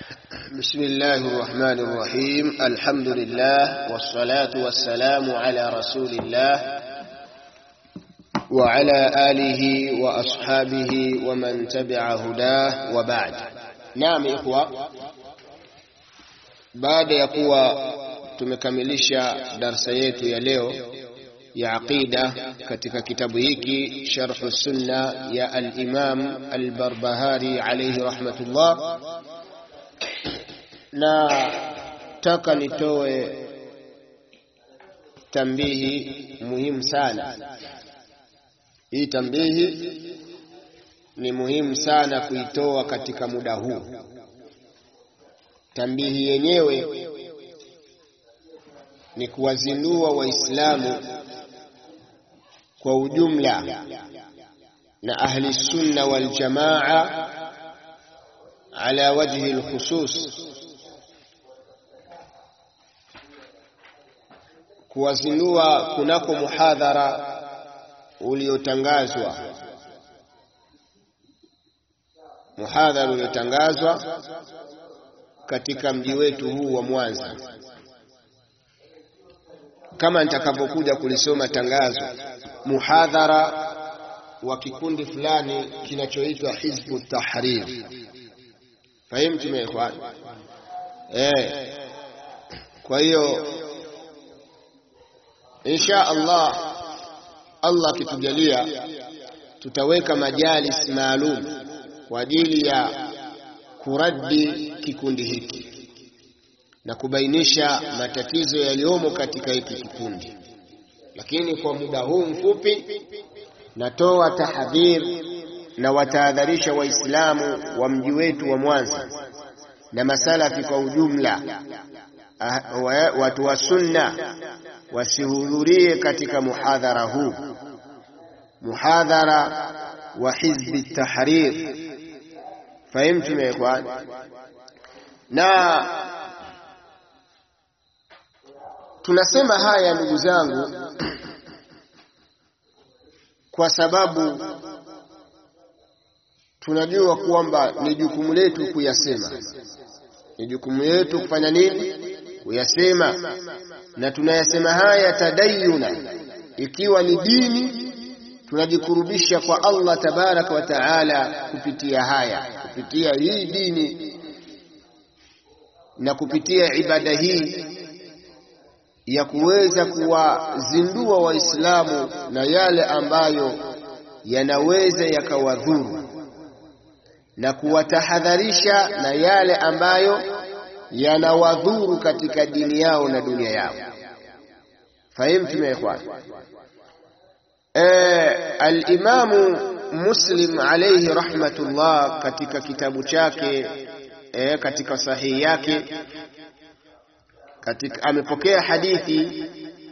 بسم الله الرحمن الرحيم الحمد لله والصلاة والسلام على رسول الله وعلى آله وأصحابه ومن تبع هداه وبعد نعم إخوة baada ya kuwa tumekamilisha darsa yetu ya leo ya aqida katika kitabu hiki sharhu sunna ya al-Imam al-Barbahari alayhi rahmatullah na taka nitoe tambihi muhimu sana. Hii tambihi ni muhimu sana kuitoa katika muda huu. Tambihi yenyewe ni kuwazindua Waislamu kwa ujumla na ahli sunna wal jamaa ala wajhi alkhusus kuwazindua kunako muhadhara uliotangazwa muhadhara uliotangazwa katika mji wetu huu wa Mwanza kama nitakavyokuja kulisoma tangazo muhadhara wa kikundi fulani kinachoitwa Hizbu Tahrir fahimu tumeekwana eh kwa hiyo insha Allah Allah akitujalia tutaweka majalis maalum kwa ajili ya kuradi kikundi hiki na kubainisha matatizo yaliyomo katika hiki kikundi lakini kwa muda huu mfupi natoa tahadhir na watahadharisha waislamu wa mji wetu wa Mwanza na masalafi kwa ujumla watu wa sunna wasihudhurie katika muhadhara huu muhadhara wa hizbi tahrir fahimtu meekwan na tunasema haya ndugu zangu kwa sababu tunajua kwamba ni jukumu letu kuyasema ni jukumu letu kufanya nini kuyasema na tunayasema haya tadayuna ikiwa ni dini tunajikurubisha kwa Allah tabaraka wa taala kupitia haya kupitia hii dini na kupitia ibada hii ya kuweza kuwazindua waislamu na yale ambayo yanaweza yakawadhuru na kuwatahadharisha na yale ambayo yanawadhuru katika dini yao na dunia yao fahimtum ya ikhwan al-Imamu Muslim alayhi rahmatullah katika kitabu chake e, katika sahihi yake katika amepokea hadithi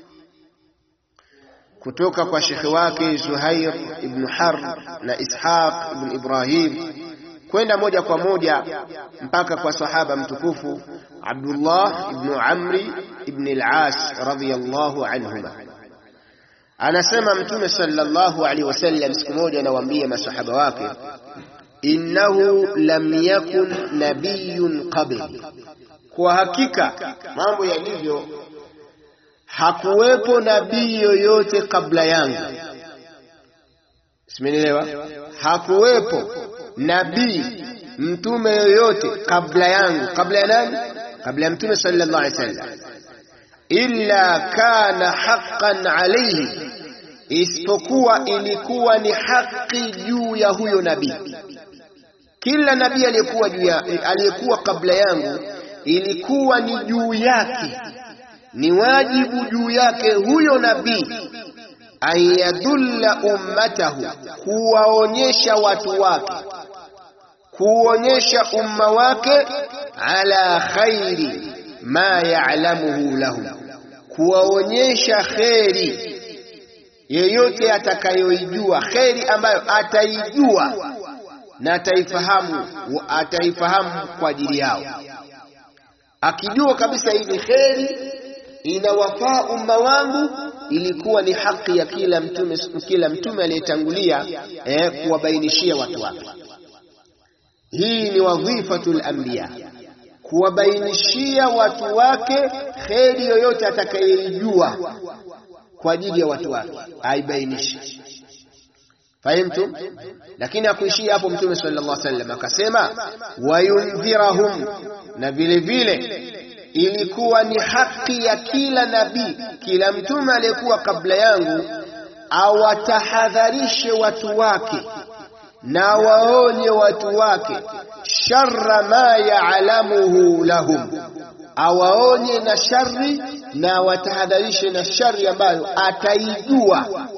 kutoka kwa shekhi wake Zuhair ibn Harb na Ishaq ibn Ibrahim kwenda moja kwa moja mpaka kwa sahaba mtukufu Abdullah ibn Amri ibn al-As radhiyallahu anhuma anasema mtume sallallahu alaihi wasallam siku moja anawaambia masahaba wake innahu lam yakun nabiyyun qabli kwa hakika mambo yalivyo hakuwepo nabii yoyote kabla yangu simenielewa hakuwepo nabii mtume yoyote kabla yangu kabla ya nani kabla ya mtume sallallahu alaihi wasallam illa kana haqqan alayhi isipokuwa ilikuwa ni haki juu ya huyo nabii kila nabii aliyekuwa juu ya aliyekuwa kabla yangu ilikuwa ni juu yake ni wajibu juu yake huyo nabii ayadulla ummatahu kuwaonyesha watu wake kuonyesha umma wake ala khairi ma ya'lamuhu lahum kuwaonyesha kheri yeyote atakayoijua kheri ambayo ataijua na ataifahamu ataifahamu kwa ajili yao akijua kabisa hii ni kheri inawafaa umma wangu ilikuwa ni haki ya kila mtume kila mtume aliyetangulia eh, kuwabainishia watu wake hii ni wadhifatul anbiya kuwabainishia watu wake kheri yoyote atakayeijua kwa ajili ya watu wake aibainishe. Fahimtum? Lakini hakuishia hapo. Mtume sallallahu alaihi wasallam akasema, wayundhirahum, na vile vile ilikuwa ni haki ya kila nabii, kila mtume aliyekuwa kabla yangu awatahadharishe watu wake na waonye watu wake sharra ma yaalamuhu lahum, awaonye na shari na watahadharishe na shari ambayo ataijua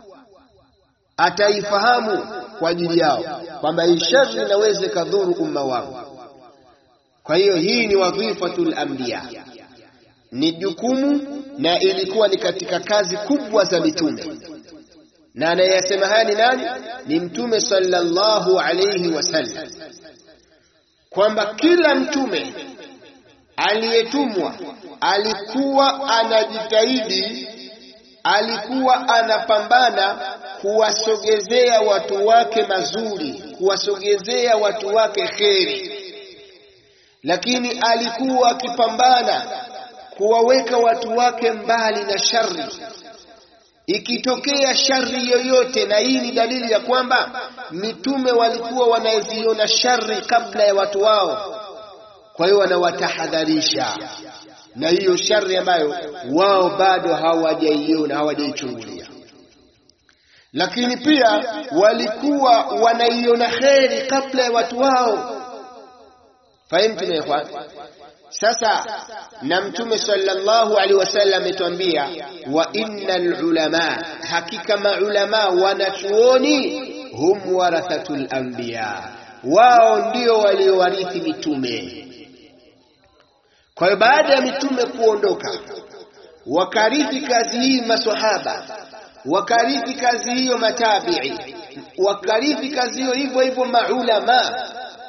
ataifahamu kwa ajili yao, kwamba hii shari inaweza ikadhuru umma wangu. Kwa hiyo hii ni wadhifatul anbiya, ni jukumu na ilikuwa ni katika kazi kubwa za mitume na anayesema haya ni nani? Ni Mtume sallallahu alayhi wasallam, kwamba kila mtume aliyetumwa alikuwa anajitahidi, alikuwa anapambana kuwasogezea watu wake mazuri, kuwasogezea watu wake kheri, lakini alikuwa akipambana kuwaweka watu wake mbali na shari ikitokea shari yoyote, na hii ni dalili ya kwamba mitume walikuwa wanaziona shari kabla ya watu wao, kwa hiyo wanawatahadharisha na hiyo shari ambayo wao bado hawajaiona, hawajaichungulia. Lakini pia walikuwa wanaiona kheri kabla ya watu wao. Fahimtu na ikhwan? Sasa na Mtume sallallahu alaihi wasallam ametuambia, wa innal ulama, hakika maulama wanachuoni, hum warathatul anbiya, wao ndio waliowarithi mitume. Kwa hiyo baada ya mitume kuondoka, wakarithi kazi hii maswahaba, wakarithi kazi hiyo matabii, wakarithi kazi hiyo hivyo hivyo maulama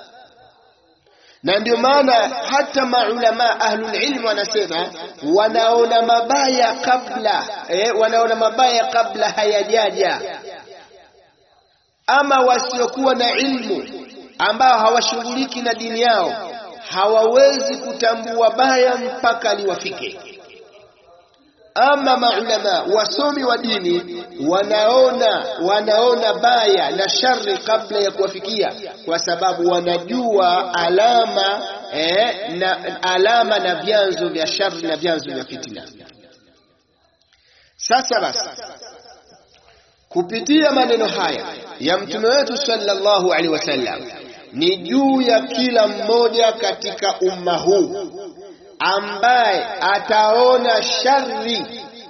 na ndio maana hata maulama ahlul ilm wanasema wanaona mabaya kabla eh, wanaona mabaya kabla hayajaja. Ama wasiokuwa na ilmu ambao hawashughuliki na dini yao hawawezi kutambua baya mpaka liwafike. Ama maulama wasomi wa dini wanaona wanaona baya na shari kabla ya kuwafikia, kwa sababu wanajua alama eh, na alama na vyanzo vya shari na vyanzo vya fitina. Sasa basi, kupitia maneno haya ya mtume wetu sallallahu alaihi wasallam, ni juu ya kila mmoja katika umma huu ambaye ataona shari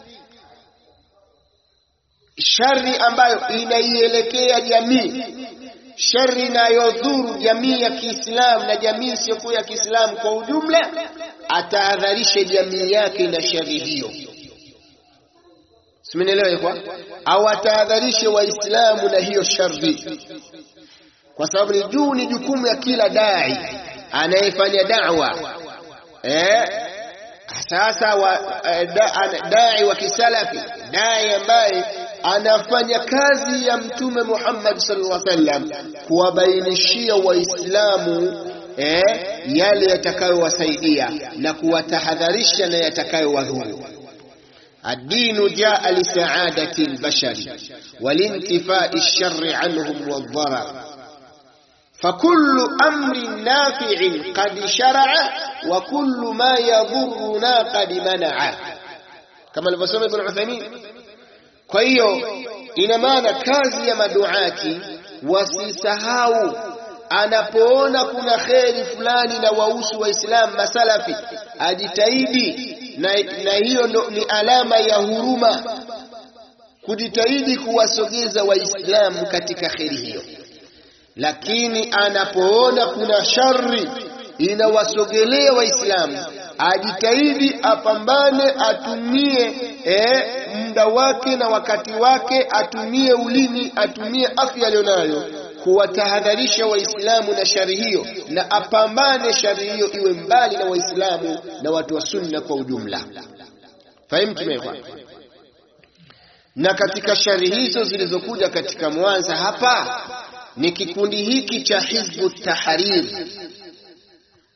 shari ambayo inaielekea jamii, shari inayodhuru jamii ya Kiislamu na jamii isiyokuwa ya Kiislamu kwa ujumla, atahadharishe jamii yake na shari hiyo. Simenielewa kwa au atahadharishe Waislamu na hiyo shari, kwa sababu ni juu, ni jukumu ya kila dai anayefanya da'wa Eh, sasa wa, eh, da, dai wa kisalafi dai ambaye anafanya kazi ya Mtume Muhammad sallallahu alaihi wasallam kuwabainishia Waislamu eh, yale yatakayowasaidia na kuwatahadharisha na yatakayowadhuru. Ad-dinu jaa lisaadati al-bashari walintifai ash-sharri anhum wadh-dharar فكل أمر نافع قد شرع وكل ما يضرنا قد منع كما alivyosema Ibn Uthaymeen. Kwa hiyo ina maana kazi ya maduati wasisahau, anapoona kuna kheri fulani na wausu Waislamu masalafi, ajitahidi na, na hiyo ndo ni alama ya huruma, kujitahidi kuwasogeza Waislamu katika kheri hiyo lakini anapoona kuna shari inawasogelea Waislamu ajitahidi apambane, atumie eh, muda wake na wakati wake, atumie ulimi, atumie afya aliyonayo kuwatahadharisha Waislamu na shari hiyo, na apambane shari hiyo iwe mbali na Waislamu na watu wa Sunna kwa ujumla. Fahimu tumekwa na katika shari hizo zilizokuja katika Mwanza hapa ni kikundi hiki cha Hizbu Tahrir.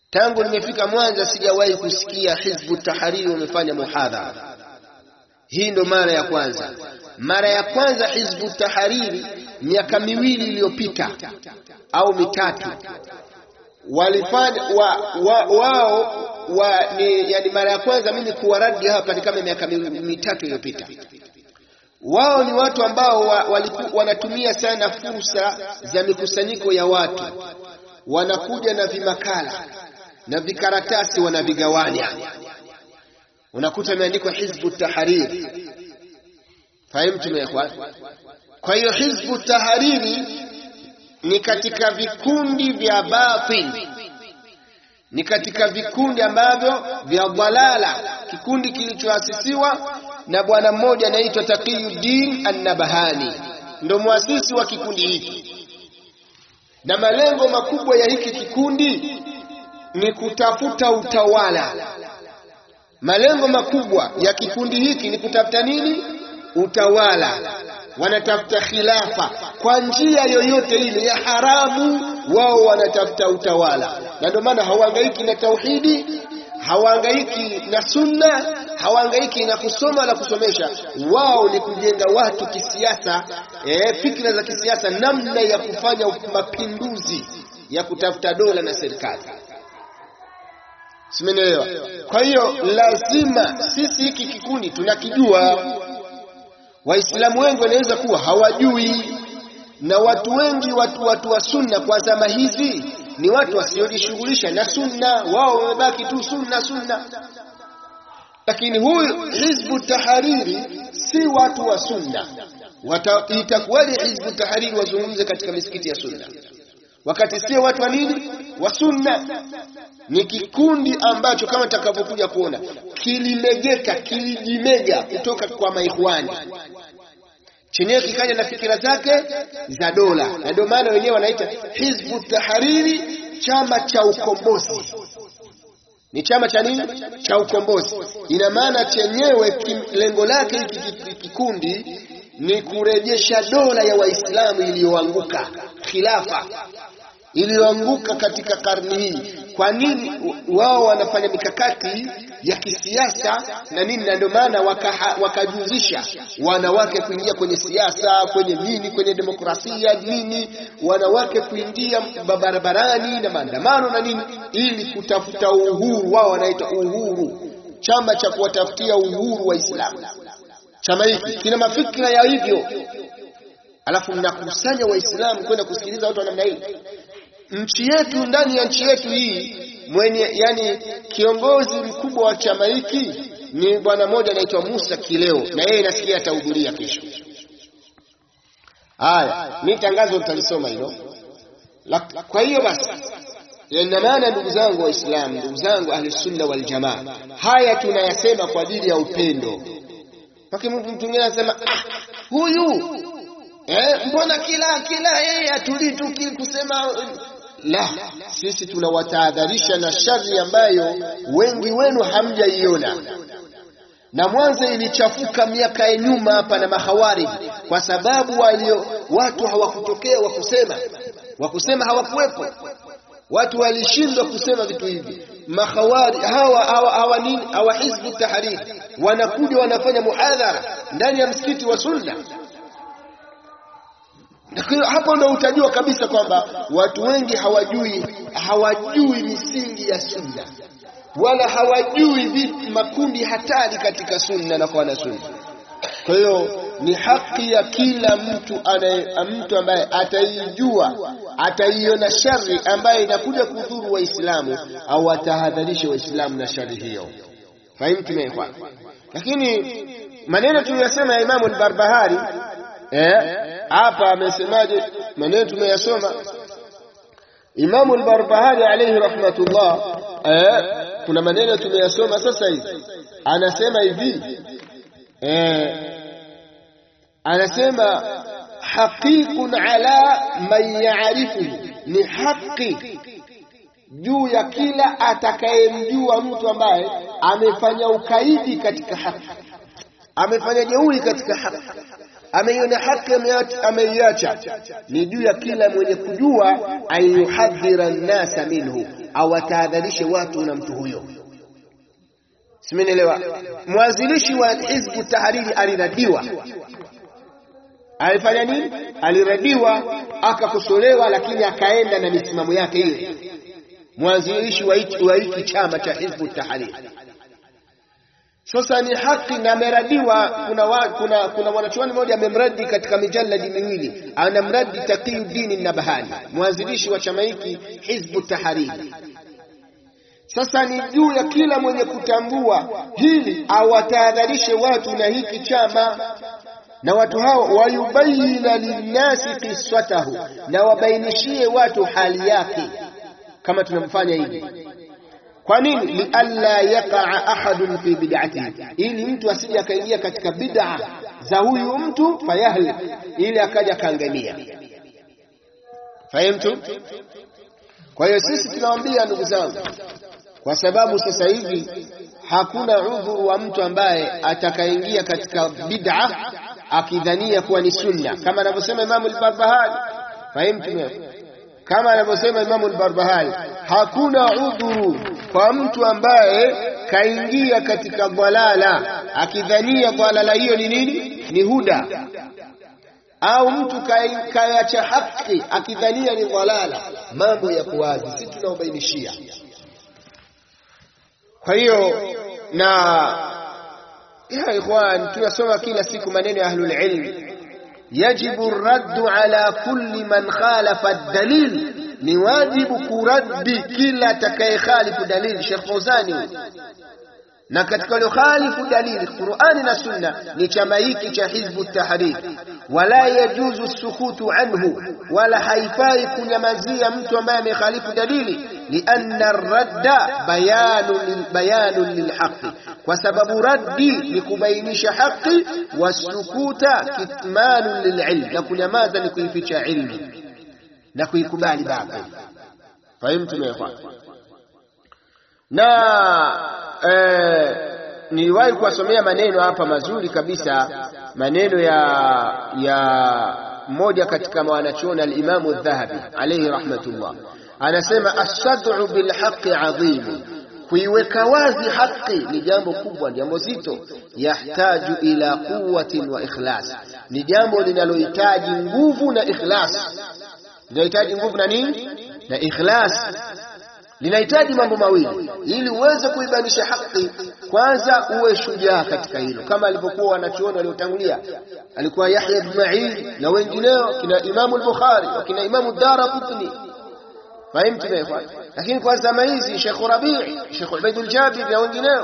tangu nimefika Mwanza sijawahi kusikia Hizbu Tahariri wamefanya muhadhara. Hii ndo mara ya kwanza. Mara ya kwanza Hizbu Tahariri miaka miwili iliyopita au mitatu walifanya wa, wa, wao wa, ni, yani mara ya kwanza mimi kuwaradi hapa ni kama miaka mitatu iliyopita. Wao ni watu ambao wa, waliku, wanatumia sana fursa za mikusanyiko ya watu, wanakuja na vimakala na vikaratasi wanavigawanya, unakuta imeandikwa Hizbu Tahariri. Fahimu ya kwa hiyo Hizbu Tahariri ni katika vikundi vya batil, ni katika vikundi ambavyo vya dhalala, kikundi kilichoasisiwa na bwana mmoja anaitwa Taqiyuddin An-Nabahani, ndo muasisi wa kikundi hiki, na malengo makubwa ya hiki kikundi ni kutafuta utawala. Malengo makubwa ya kikundi hiki ni kutafuta nini? Utawala. Wanatafuta khilafa kwa njia yoyote ile ya haramu, wao wanatafuta utawala, na ndio maana hawahangaiki na tauhidi, hawahangaiki na sunna, hawahangaiki na kusoma na kusomesha. Wao ni kujenga watu kisiasa, eh, fikra za kisiasa, namna ya kufanya mapinduzi ya kutafuta dola na serikali. Simenielewa? Kwa hiyo lazima sisi hiki kikundi tunakijua. Waislamu wengi wanaweza kuwa hawajui, na watu wengi watu watu wa sunna kwa zama hizi ni watu wasiojishughulisha na sunna, wao wamebaki tu sunna sunna. Lakini huyu Hizbu Tahariri si watu wa sunna. Itakuwaje Hizbu Tahariri wazungumze katika misikiti ya sunna wakati sio watu wa nini wa sunna? Ni kikundi ambacho kama takavyokuja kuona kilimegeka, kilijimega kutoka kwa maikhwani, chenyewe kikaja na fikira zake za dola, na ndio maana wenyewe wanaita Hizbu Tahariri, chama cha ukombozi. Ni chama cha nini? Cha ukombozi. Ina maana chenyewe lengo lake hiki kikundi ni kurejesha dola ya Waislamu iliyoanguka, khilafa iliyoanguka katika karne hii. Kwa nini wao wanafanya mikakati ya kisiasa na nini? Na ndio maana wakajuzisha waka wanawake kuingia kwenye siasa, kwenye nini, kwenye demokrasia nini, wanawake kuingia barabarani na maandamano na nini, ili kutafuta uhuru. Wao wanaita uhuru, chama cha kuwatafutia uhuru Waislamu. Chama hiki kina mafikira ya hivyo, alafu mnakusanya Waislamu kwenda kusikiliza watu wa namna hii. Nchi yetu, ndani ya nchi yetu hii mwenye yani, kiongozi mkubwa wa chama hiki ni bwana mmoja anaitwa Musa Kileo, na yeye nasikia atahudhuria kesho. Haya, mi tangazo nitalisoma hilo. Kwa hiyo basi, ina maana ndugu zangu Waislamu, ndugu zangu Ahlusunna wal Jamaa, haya tunayasema kwa ajili ya upendo Paki mtu mwingine anasema ah, huyu eh, mbona kila kila yeye atulii tu kusema la. Sisi tunawatahadharisha na shari ambayo wengi wenu hamjaiona, na mwanzo ilichafuka miaka ya nyuma hapa na mahawari, kwa sababu walio watu hawakutokea wakusema, wakusema hawakuwepo, watu walishindwa kusema vitu hivi. Mahawari hawa hawa hawa nini, hawa Hizbu Tahariri wanakuja wanafanya muhadhara ndani ya msikiti wa Sunna. Hapo ndo utajua kabisa kwamba watu wengi hawajui hawajui misingi ya Sunna, wala hawajui vipi makundi hatari katika Sunna na kwa Sunna. Kwa hiyo ni haki ya kila mtu anaye, mtu ambaye ataijua ataiona shari ambaye inakuja kudhuru Waislamu au atahadharishe Waislamu na shari hiyo. Fahimu tumeekwa. Lakini maneno tuliyosema ya Imamu al-Barbahari hapa eh, amesemaje? Maneno tumeyasoma Imamu al-Barbahari alayhi rahmatullah eh, kuna maneno tumeyasoma sasa hivi, anasema hivi eh, anasema haqiqun ala man ya'rifuhu, ni haki juu ya kila atakayemjua mtu ambaye amefanya ukaidi katika haki, amefanya jeuri katika haki. ameiona haki ameiacha, ni juu ya kila mwenye kujua ayuhadhira nnasa minhu, awatahadharishe watu na mtu huyo. Simenielewa? Mwanzilishi wa Hizbu Tahariri aliradiwa, alifanya nini? Aliradiwa, akakosolewa, lakini akaenda na misimamo yake hiyo. Mwanzilishi wa hiki chama cha Hizbu Tahariri sasa ni haki na ameradiwa. Kuna, wa, kuna, kuna mwanachuoni mmoja amemradi katika mijaladi miwili, anamradi Taqiyuddin Nabhani, mwanzilishi wa chama hiki Hizbu Tahariri. Sasa ni juu ya kila mwenye kutambua hili awatahadharishe watu na hiki chama, na watu hao wayubayina linnasi qiswatahu, na wabainishie watu hali yake, kama tunamfanya hivi kwa nini? lialla yakaa ahadun fi bid'atihi, ili mtu asije akaingia katika bid'a za huyu mtu fayahlik, ili akaja kaangamia. Fahimtu? Kwa hiyo sisi tunawaambia ndugu zangu, kwa sababu sasa hivi hakuna udhuru wa mtu ambaye atakaingia katika bid'a akidhania kuwa ni sunna, kama anavyosema Imamu al-Barbahari. Fahimtu? Kama anavyosema Imamu al-Barbahari, hakuna udhuru kwa mtu ambaye kaingia katika dhalala akidhania dhalala hiyo ni nini? Ni huda, au mtu kayacha haki akidhania ni dhalala. Mambo yako wazi, si tunaobainishia. Kwa hiyo na ya ikhwan, tunasoma kila siku maneno ya ahlul ilm, yajibu raddu ala kulli man khalafa ad-dalil ni wajibu kuraddi kila atakayekhalifu dalili. Sheikh Fauzani na katika waliokhalifu dalili Qur'ani na Sunna ni chama hiki cha Hizbu Tahrir. Wala yajuzu sukutu anhu, wala haifai kunyamazia mtu ambaye amekhalifu dalili, lianna radda bayanun bayanun lilhaqi, kwa sababu raddi ni kubainisha haki, wasukuta kitmanun lililm, na kunyamaza ni kuificha ilmu na kuikubali batil. Fahimtu meekwa na eh, niliwahi kuwasomea maneno hapa mazuri kabisa, maneno ya ya mmoja katika wanachuoni al-Imamu Dhahabi alayhi rahmatullah, anasema as-sad'u bil haqqi adhim, kuiweka wazi haki ni jambo kubwa, jambo zito. Yahtaju ila quwwatin wa ikhlas, ni jambo linalohitaji nguvu na ikhlas linahitaji nguvu na nini na ikhlas. Linahitaji mambo mawili ili uweze kuibainisha haki. Kwanza uwe shujaa katika hilo, kama alivyokuwa wanachuoni waliotangulia, alikuwa Yahya ibn Ma'in na wengineo, kina Imamu al-Bukhari na kina Imamu Daraqutni. Fahimtu mefa? Lakini kwa zama hizi Sheikh Rabi', Sheikh Ubaidul Jabir na wengineo,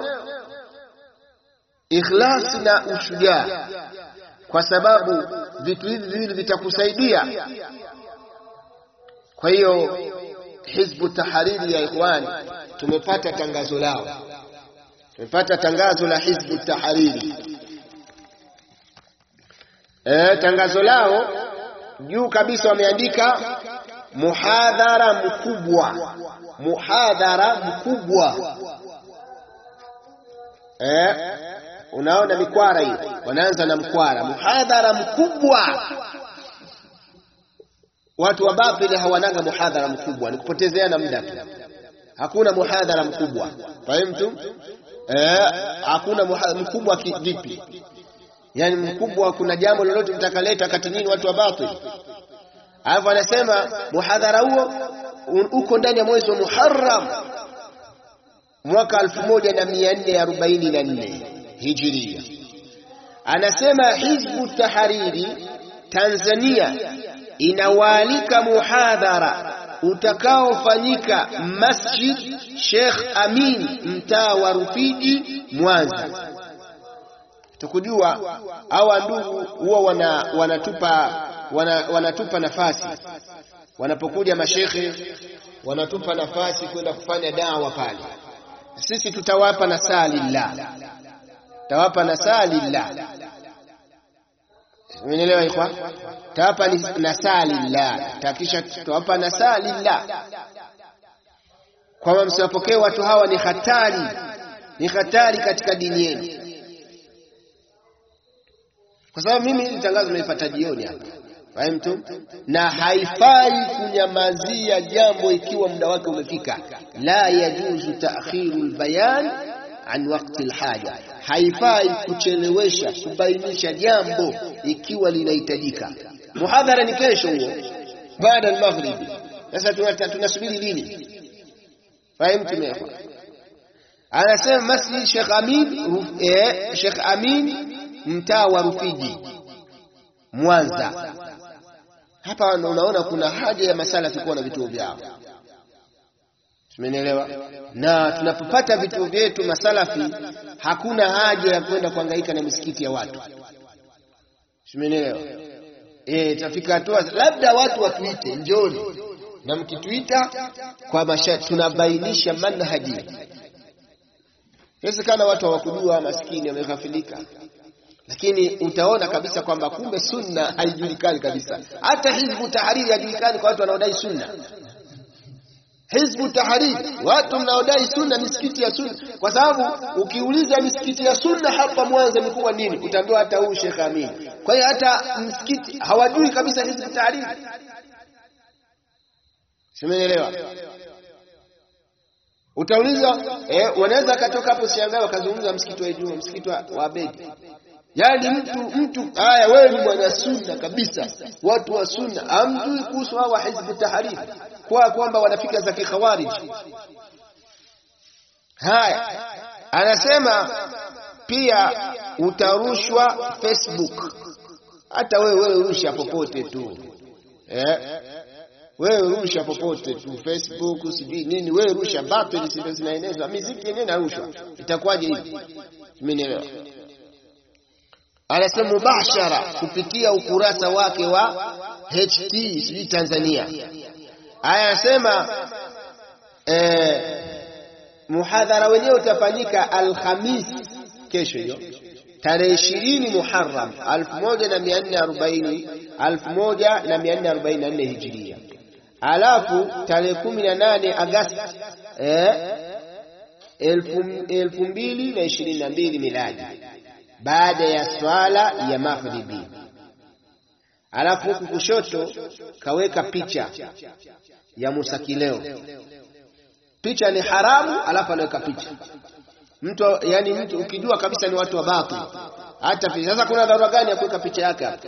ikhlas na ushujaa, kwa sababu vitu hivi viwili vitakusaidia kwa hiyo Hizbu Tahariri ya ikhwani, tumepata tangazo lao, tumepata tangazo la Hizbu Tahariri. E, tangazo lao juu kabisa wameandika muhadhara mkubwa, muhadhara mkubwa. E, unaona mikwara hiyo, wanaanza na mkwara, muhadhara mkubwa Watu wa batili hawanaga muhadhara mkubwa, ni kupotezeana muda tu. Hakuna muhadhara mkubwa, fahimtu? Eh, hakuna mkubwa vipi? Yani mkubwa, kuna jambo lolote mtakaleta kati nini watu wa batili? Alafu anasema muhadhara huo uko ndani ya mwezi wa Muharram mwaka 1444 Hijiria. Anasema Hizbu Tahariri Tanzania inawaalika muhadhara utakaofanyika Masjid Sheikh Amin mtaa wa Rufiji Mwanza. Tukujua hawa ndugu huwa wana, wanatupa wana, wanatupa nafasi wanapokuja mashekhe wanatupa nafasi kwenda kufanya dawa pale. Sisi tutawapa nasaa lillah, tutawapa nasaa lillah Umenielewa ikhwa? Tawapa nasaa lillah, takisha tutawapa nasaa lillah, kwamba msiwapokee watu hawa, ni hatari, ni hatari katika dini yenu. kwa sababu mimi hili tangazo nimelipata jioni hapa fahimtu, na haifai kunyamazia jambo ikiwa muda wake umefika. La yajuzu ta'khiru albayan an waqti alhaja, haifai kuchelewesha kubainisha jambo ikiwa linahitajika. Muhadhara ni kesho huo baada ya maghribi. Sasa tunasubiri lini? Fahimtu mekwa anasema masjid Sheikh Amin eh, Sheikh Amin mtaa wa Rufiji Mwanza. Hapa unaona kuna haja ya masalafi kuwa na vituo vyao, tumenielewa. Na tunapopata vituo vyetu masalafi, hakuna haja ya kwenda kuhangaika na misikiti ya watu, tumenielewa. Eh, tafika hatua labda watu watuite, njoni na mkituita kwa masha, tunabainisha manhaji Inawezekana watu hawakujua, maskini wameghafilika, lakini utaona kabisa kwamba kumbe sunna haijulikani kabisa. Hata hizbu tahariri haijulikani kwa watu wanaodai sunna. Hizbu tahariri, watu mnaodai sunna, misikiti ya sunna, kwa sababu ukiuliza misikiti ya sunna hapa Mwanza imekuwa nini, utaambiwa hata huu Sheikh Amin. Kwa hiyo hata msikiti hawajui kabisa hizbu tahariri. Simeelewa? Utauliza eh, wanaweza akatoka hapo siangae wakazungumza msikiti wa Ijumaa, msikiti wa Abedi. Yaani mtu mtu, haya, wewe ni mwana sunna kabisa, watu wa sunna hamjui kuhusu hawa hizbu tahariri, kwa kwamba wanafika za kikhawarij. Haya, anasema pia utarushwa Facebook, hata wewe wewe rusha popote tu eh wewe rusha popote tu Facebook, sijui nini, wewe rusha batili, sio zinaenezwa miziki yenyewe narushwa, itakuwaje hivi? Umenielewa? Anasema mubashara kupitia ukurasa wake wa HT sijui Tanzania. Aya, anasema eh, muhadhara wenyewe utafanyika Alhamis, kesho hiyo tarehe ishirini Muharram alfu moja na mia nne arobaini alfu moja na mia nne arobaini na nne hijiria alafu tarehe kumi na nane Agasti eh, elfu, elfu mbili na ishirini na mbili miladi baada ya swala ya maghribi. Alafu huku kushoto kaweka picha ya Musa Kileo. Picha ni haramu, alafu anaweka picha mtu, yani mtu ukijua kabisa ni watu wa batil. Hata sasa kuna dharura gani ya kuweka picha yake hapa?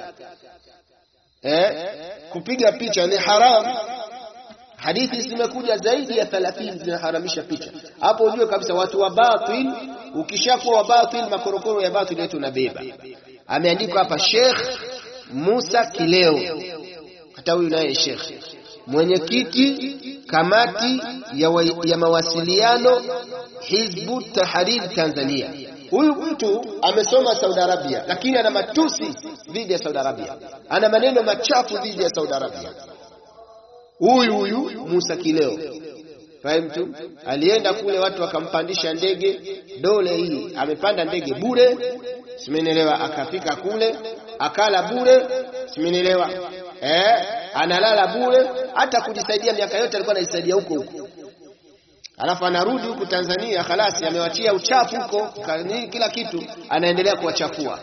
Eh, kupiga picha ni haramu. Hadithi zimekuja zaidi ya 30 zinaharamisha picha. Hapo ujue kabisa watu wa batil, ukishakuwa wa batil, makorokoro ya batil yetu unabeba. Ameandikwa hapa Sheikh Musa Kileo, hata huyu naye Sheikh mwenyekiti kamati ya, wa, ya mawasiliano Hizbu Tahrir Tanzania. Huyu mtu amesoma Saudi Arabia, lakini ana matusi dhidi ya Saudi Arabia, ana maneno machafu dhidi ya Saudi Arabia. Huyu huyu Musa Kileo, fahimtu, alienda kule watu wakampandisha ndege dole hii, amepanda ndege bure, simenielewa, akafika kule akala bure, simenielewa, eh, analala bure, hata kujisaidia miaka yote alikuwa anajisaidia huko huko alafu anarudi huku Tanzania, khalasi amewachia uchafu huko, kila kitu anaendelea kuwachafua,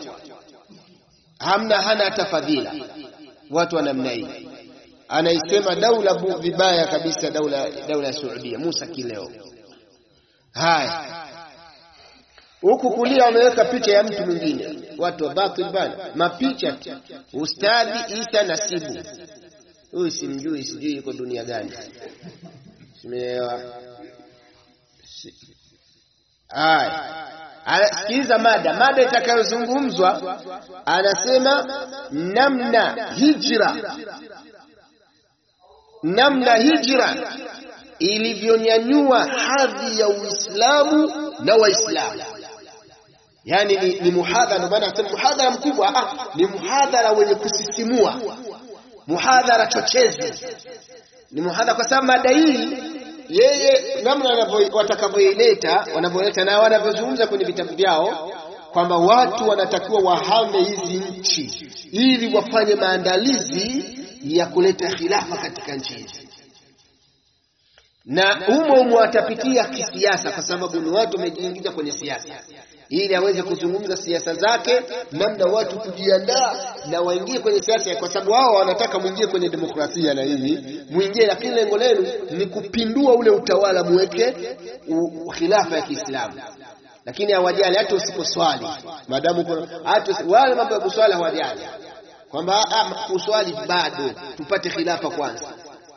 hamna hana hata fadhila. Watu wa namna hii anaisema daula vibaya kabisa, daula daula ya Saudia. Musa Kileo. Haya, huku kulia wameweka picha ya mtu mwingine, watu wa batil bana, mapicha tu. Ustadhi Isa Nasibu, huyu simjui, sijui yuko dunia gani, simeelewa Haya, sikiliza mada. Mada itakayozungumzwa anasema namna hijra, namna hijra ilivyonyanyua hadhi ya Uislamu na Waislamu. Yaani ni, ni muhadhara, ndio maana nasema muhadhara mkubwa. Ah, ni muhadhara wenye kusisimua, muhadhara chochezi, ni muhadhara kwa sababu mada hii yeye namna watakavyoileta wanavyoleta na wanavyozungumza kwenye vitabu vyao kwamba watu wanatakiwa wahame hizi nchi ili wafanye maandalizi ya kuleta khilafa katika nchi hizi, na humo humo watapitia kisiasa, kwa sababu ni watu wamejiingiza kwenye siasa. ili aweze kuzungumza siasa zake, namna watu kujiandaa na waingie kwenye siasa, kwa sababu wao wanataka muingie kwenye demokrasia na hivi muingie, lakini lengo lenu ni kupindua ule utawala, muweke khilafa ya Kiislamu lakini hawajali hata usiposwali, maadamu hata wale mambo ya kuswali hawajali, kwamba kuswali bado tupate khilafa kwanza.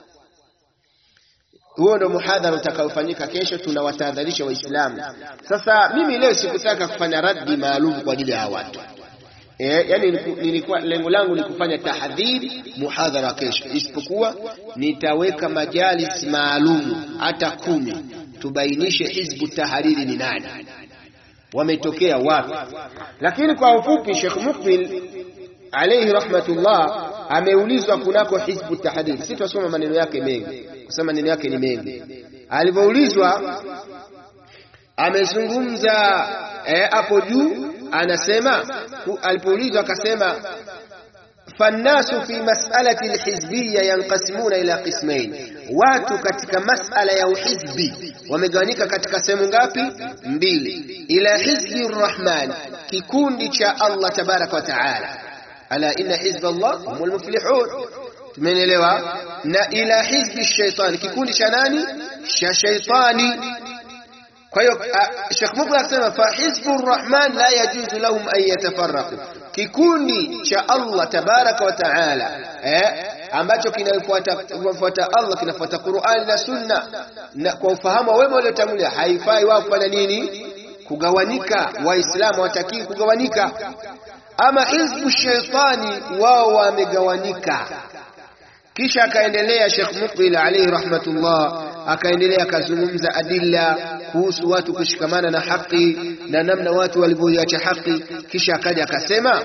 Huo ndio muhadhara utakaofanyika kesho, tunawatahadharisha Waislamu. Sasa mimi leo sikutaka kufanya raddi maalum kwa ajili ya watu e, yani nilikuwa lengo langu ni kufanya tahdhiri muhadhara kesho, isipokuwa nitaweka majalis maalum hata kumi, tubainishe Hizbu Tahariri ni nani wametokea wapi. Lakini kwa ufupi, Sheikh Mukbil alayhi rahmatullah ameulizwa kunako Hizbu Tahdhir. Si twasoma maneno yake mengi, kwa sababu maneno yake ni mengi. Alivyoulizwa amezungumza hapo eh, juu anasema, alipoulizwa akasema fannasu fi mas'alati alhizbiyya yanqasimuna ila qismain, watu katika masala ya uhizbi wamegawanyika katika sehemu ngapi? Mbili. Ila hizbi rrahman, kikundi cha Allah tabaraka wa taala, ala inna hizba Allah humul muflihun. Tumeelewa? Na ila hizbi shaitani, kikundi cha nani? Cha shaitani. Kwa hiyo Sheikh Mukbil akasema fa hizbu rrahman la yajuzu lahum an yatafarraqu kikundi cha Allah tabaraka wa taala eh, ambacho kinafuata Allah kinafuata Qur'ani na Sunna na kwa ufahamu wa wema waliotangulia, haifai wao kufanya nini? Kugawanyika. Waislamu hawatakii kugawanyika. Ama hizbu shaitani, wao wamegawanyika. Kisha akaendelea Sheikh Muqbil alayhi rahmatullah, akaendelea akazungumza adilla kuhusu watu kushikamana na haki na namna watu walivyoiacha haki. Kisha akaja akasema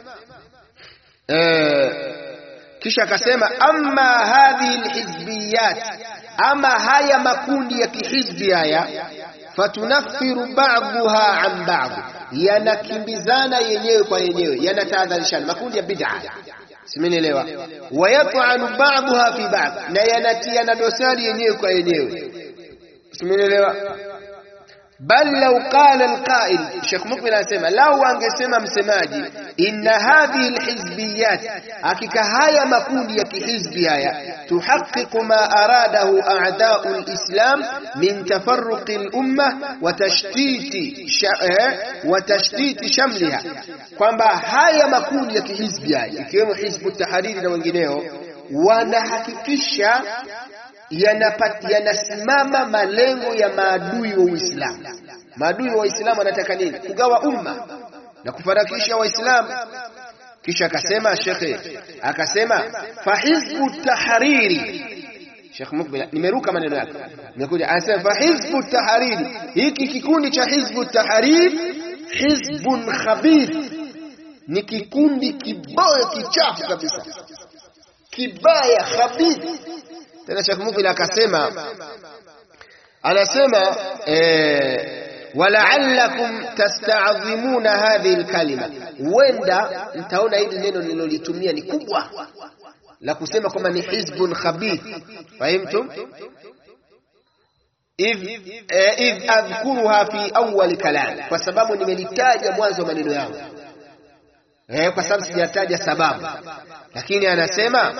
eh, kisha akasema amma hadhihi alhizbiyat, ama haya makundi ya kihizbi haya fatunaffiru ba'dhuha an ba'd, yanakimbizana yenyewe kwa yenyewe, yanatahadharishana. Makundi ya bid'a simenielewa, wayat'anu ba'dhuha fi ba'd, na yanatiana dosari yenyewe kwa yenyewe, simenielewa. Bal law qala alqa'il, Sheikh Mukbil anasema lau angesema msemaji, inna hadhihi alhizbiyat, hakika haya makundi ya kihizbi haya, tuhaqiqu ma aradahu a'da'u alislam min tafarruqi alumma wa tashtiti wa tashtiti shamliha, kwamba haya makundi ya kihizbi haya ikiwemo Hizbu Tahariri na wengineo wanahakikisha yanasimama malengo ya maadui wa Uislamu. Maadui wa Uislamu wanataka nini? Kugawa umma na kufarakisha Waislamu. Kisha akasema shekhe, akasema fahizbu tahariri. Sheikh Mukbil, nimeruka maneno yake, nimekuja anasema fahizbu tahariri, hiki kikundi cha hizbu tahariri, hizbun khabith, ni kikundi kibaya kichafu kabisa, kibaya khabith tena Sheikh Mukbil akasema, anasema eh, walaallakum tasta'dhimuna hadhihi alkalima, huenda mtaona hili neno nililolitumia ni kubwa la kusema kwamba ni hizbun khabith. Fahimtum? idh adhkuruha fi awwal kalam, kwa sababu nimelitaja mwanzo wa maneno yangu eh, kwa sababu sijataja sababu, lakini anasema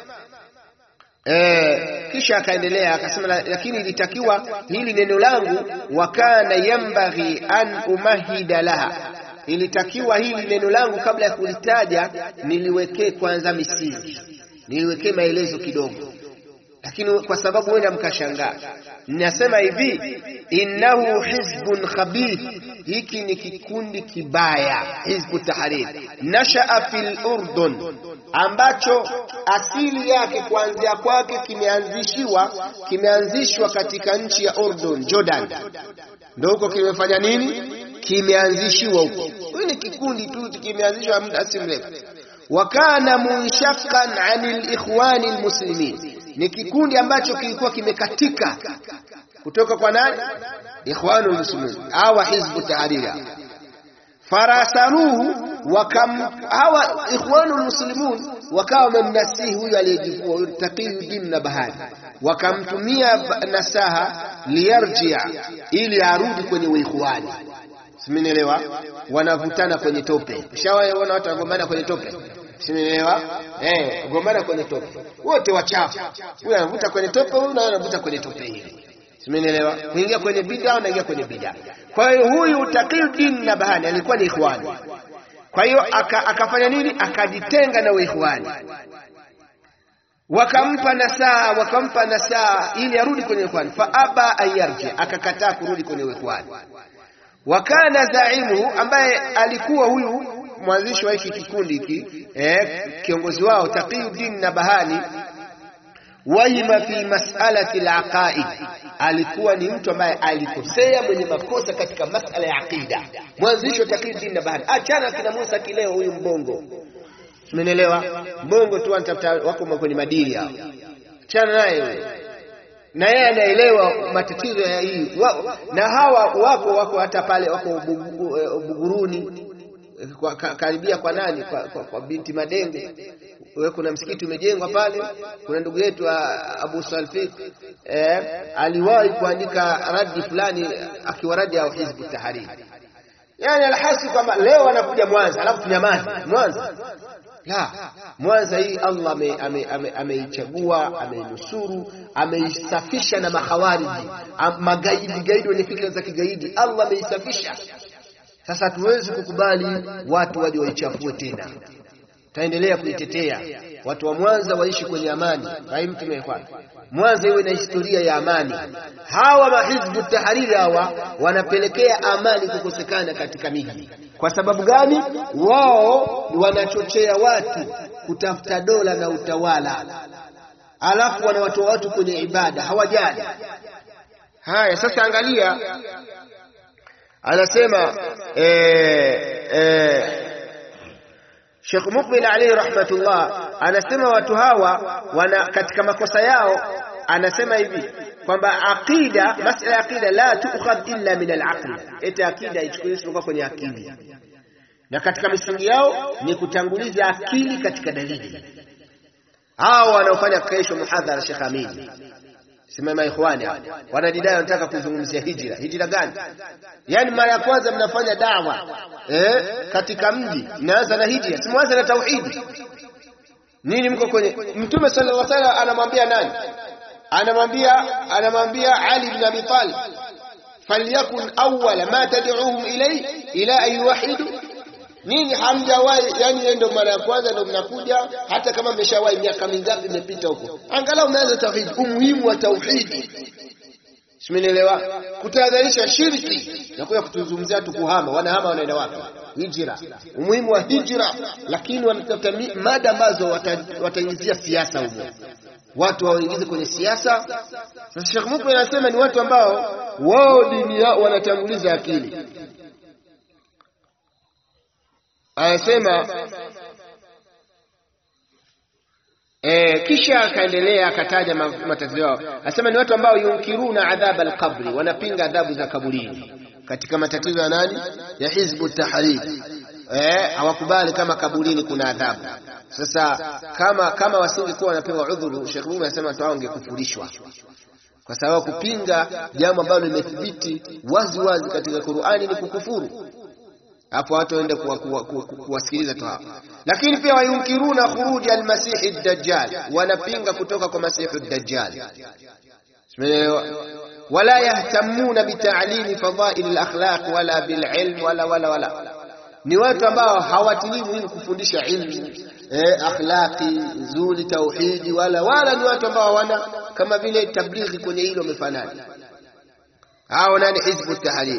Eh, kisha akaendelea akasema, lakini ilitakiwa hili neno langu, wa kana yambaghi an umahida laha, ilitakiwa hili neno langu kabla ya kulitaja niliwekee kwanza misingi, niliwekee maelezo kidogo, lakini kwa sababu wenda mkashangaa, ninasema hivi, innahu hizbun khabith, hiki ni kikundi kibaya, Hizbu Tahrir, nashaa fil Urdun ambacho asili yake kuanzia kwake kimeanzishiwa kimeanzishwa katika nchi ya Urdun, Jordan, ndio huko kimefanya nini? Kimeanzishiwa huko. Hii ni kikundi tu kimeanzishwa muda si mrefu. Wa kana munshaqqan anil ikhwani almuslimin, ni kikundi ambacho kilikuwa kimekatika kutoka kwa nani? Ikhwanu almuslimin au Hizbu Tahrir farasaruhu wakam hawa ikhwanul muslimun wakawa wamemnasihi huyu aliyejifua huyu Taqiyuddin na Bahari, wakamtumia nasaha liyarjia, ili arudi kwenye uikhwani. simenielewa wanavutana kwenye tope ushawaona watu wanagombana kwenye tope simenielewa eh gombana kwenye tope wote wachafu huyu anavuta kwenye tope huyu naye anavuta kwenye tope hili simenielewa kuingia kwenye bid'a unaingia kwenye bid'a kwa hiyo huyu Taqiyuddin Nabhani alikuwa ni ikhwani kwa hiyo aka, akafanya nini akajitenga na uikhwani wakampa nasaa wakampa nasaa ili arudi kwenye ikhwani fa aba ayarji akakataa kurudi kwenye ikhwani wakana zaimu ambaye alikuwa huyu mwanzishi wa hiki kikundi hiki eh, kiongozi wao Taqiyuddin Nabhani wahima fi mas'alati al-aqaid, alikuwa ni mtu ambaye alikosea mwenye makosa katika masala ya aqida. Mwanzishi wa Taqiyuddin Nabhani, achana kina Musa kileo, huyu mbongo, umenielewa? Mbongo tu anatafuta wako kwenye madini hao, achana naye huyo na yeye anaelewa matatizo ya hii wa, na hawa wako wako hata pale wako Buguruni kwa, ka, karibia kwa nani kwa, kwa, kwa binti Madenge wewe, kuna msikiti umejengwa pale. Kuna ndugu yetu Abu Salfiq eh, aliwahi kuandika radi fulani akiwaradi au Hizbu Tahrir, yani alhasi kwamba leo anakuja Mwanza alafu tunyamaze Mwanza la Mwanza hii Allah ameichagua ame, ame ameinusuru ameisafisha na makhawariji magaidi gaidi wenye fikra za kigaidi Allah ameisafisha. Sasa hatuwezi kukubali watu waje waichafue tena, taendelea kuitetea watu wa Mwanza waishi kwenye amani. Mtume Mwanza iwe na historia ya amani. Hawa mahizbu tahariri hawa wanapelekea amani kukosekana katika miji. Kwa sababu gani? Wao wanachochea watu kutafuta dola na utawala, alafu wanawatoa watu kwenye ibada, hawajali haya. Sasa angalia, anasema eh, eh, Sheikh Mukbil alayhi rahmatullah anasema watu hawa wana katika makosa yao, anasema hivi kwamba aqida, masala ya aqida la tukhadh illa min al-aql, eti aqida ichukuliwe kwenye akili, na katika misingi yao ni kutanguliza akili katika dalili. Hao wanaofanya kesho muhadhara Sheikh Amin Simama ikhwani hapa wanajidai wanataka kuzungumzia hijra. Hijra gani? Yaani mara ya kwanza mnafanya dawa eh, katika mji mnaanza na hijra, si mwanza na tauhidi nini? Mko kwenye Mtume sallallahu alaihi wasallam anamwambia nani? Anamwambia anamwambia Ali ibn Abi Talib, falyakun awwala ma tad'uhum ilay ila an yuwahidu Ninyi hamjawahi, yani yeye ndo mara ya kwanza ndo mnakuja, hata kama mmeshawahi miaka mingapi imepita huko, angalau mmeanza tauhidi, umuhimu wa tauhidi. Simenielewa? Kutahadharisha shirki na kuja kutuzungumzia tu kuhama, wanahama wanaenda wapi? Hijra, umuhimu wa hijra, lakini wanatafuta mada ambazo wataingizia siasa huko, watu waingize kwenye siasa. Sasa Sheikh Mukbil anasema ni watu ambao wao dini yao wanatanguliza akili anasema e, kisha akaendelea akataja matatizo yao, anasema ni watu ambao yunkiruna adhab alqabri, wanapinga adhabu za kaburini. Katika matatizo ya nani? Ya Hizbu Tahrir, eh, hawakubali kama kaburini kuna adhabu. Sasa kama kama wasingekuwa wanapewa udhuru, Sheikh Mume anasema watu hao wangekufurishwa kwa sababu kupinga jambo ambalo limethibiti wazi wazi katika Qur'ani ni kukufuru hapo watu waende kuwasikiliza tu hapo. Lakini pia wayunkiruna khuruji almasihi dajjal, wanapinga kutoka kwa masihi dajjal. Wala yahtamuna bitalimi fadhail alakhlaq wala bililm wala wala wala, ni watu ambao hawatilii muhimu kufundisha ilmu eh, akhlaqi nzuri, tauhidi, wala wala, ni watu ambao wana kama vile tablighi kwenye hilo wamefanana. Hao nani? Hizbu Tahrir.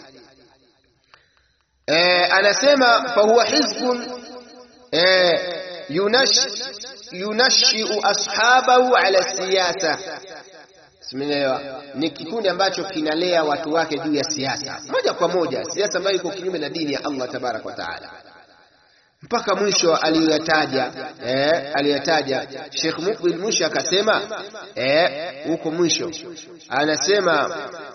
Eh, anasema fahuwa hizbun eh, yunash, yunashiu ashabahu ala siyasa. Simelewa, ni kikundi ambacho kinalea watu wake juu ya siasa moja kwa moja, siasa ambayo iko kinyume na dini ya Allah tabaraka wa taala, mpaka mwisho aliyoyataja eh, aliyoyataja Sheikh Mukbil mwisho akasema huko eh, mwisho anasema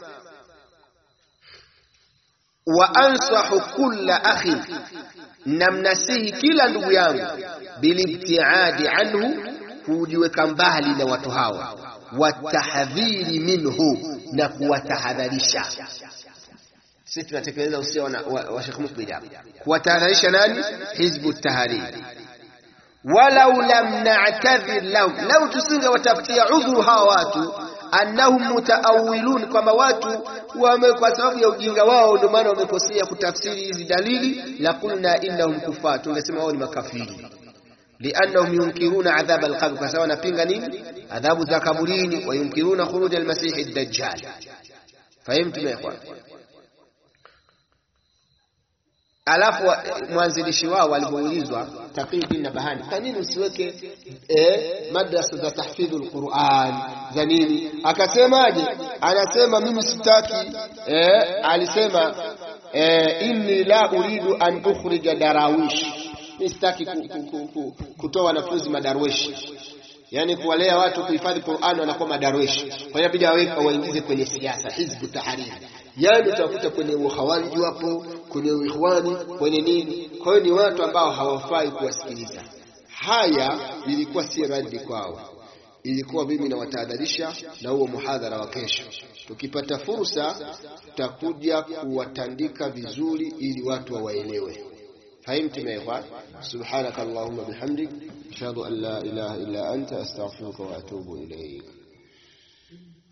wa ansahu kulla akhi, namnasihi kila ndugu yangu, bilibtiadi anhu, kujiweka mbali na watu hawa, watahdhiri minhu, na kuwatahadharisha. sisi tunatekeleza usia wa, wa, wa Sheikh Mukbil hapa kuwatahadharisha nani hizbu tahrir walau lam na'tadhir lahum lau tusinge watafutia udhuru hawa watu annahum mutaawilun kwamba watu wame kwa sababu ya ujinga wao ndio maana wamekosea kutafsiri hizi dalili la kulna innahum kufar tungesema wao ni makafiri liannahum yunkiruna adhab alqabr kwa sababu wanapinga nini adhabu za kaburini wa yunkiruna khuruj almasih ad-dajjal fahimtum ya ikhwan alafu mwanzilishi wao alipoulizwa Taqiyuddin Nabahani, kwa nini usiweke eh, madrasa za tahfidhul Qur'an za nini? Akasemaje? Anasema mimi sitaki eh, alisema eh, inni la uridu an ukhrija darawish, mimi sitaki ku, ku, ku, ku, kutoa wanafunzi madarweshi yani kuwalea watu kuhifadhi Qur'an wanakuwa madarweshi. Kwa hiyo bidi aweke waingize kwenye siasa, hizbu tahariri yani utakuta kwenye ukhawariji wapo kwenye uikhwani kwenye nini kwa hiyo ni watu ambao hawafai kuwasikiliza haya ilikuwa si radi kwao ilikuwa mimi nawatahadharisha na huo muhadhara wa kesho tukipata fursa tutakuja kuwatandika vizuri ili watu wawaelewe فهمتم يا إخوان سبحانك اللهم بحمدك أشهد أن لا إله إلا أنت أستغفرك وأتوب إليك